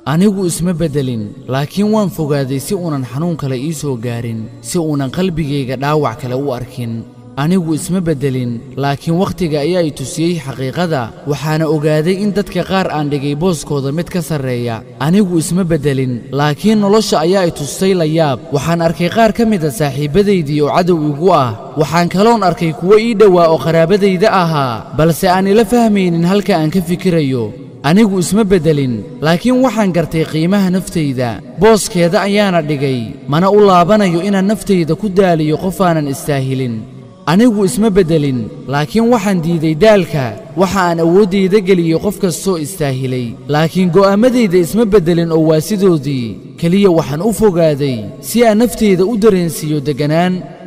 anigu isma beddelin laakiin waan fogaaday si uunan xanuun kale ii soo gaarin si uunan qalbigayga dhaawac kale u arkin anigu isma beddelin laakiin wakhtiga ayaa i tusiyey xaqiiqada waxaana ogaaday in dadka qaar aan dhigay booskooda mid ka sarreeya anigu isma beddelin laakiin nolosha ayaa i tustay la yaab waxaan arkay qaar ka mid a saaxiibbadaydii oo cadow igu ah waxaan kaloon arkay kuwo ii dhowaa oo qaraabadayda ahaa balse aan ila fahmaynin halka aan ka fikirayo anigu isma beddelin laakiin waxaan gartay qiimaha naftayda booskeeda ayaana dhigay mana u laabanayo inaan naftayda ku daaliyo qof aanan istaahilin anigu isma beddelin laakiin waxaan diiday daalka waxa aan awooddayda geliyey qof kastoo istaahilay laakiin go'aammadayda isma beddelin oo waa sidoodii keliya waxaan u fogaaday si aan naftayda u dareensiiyo degganaan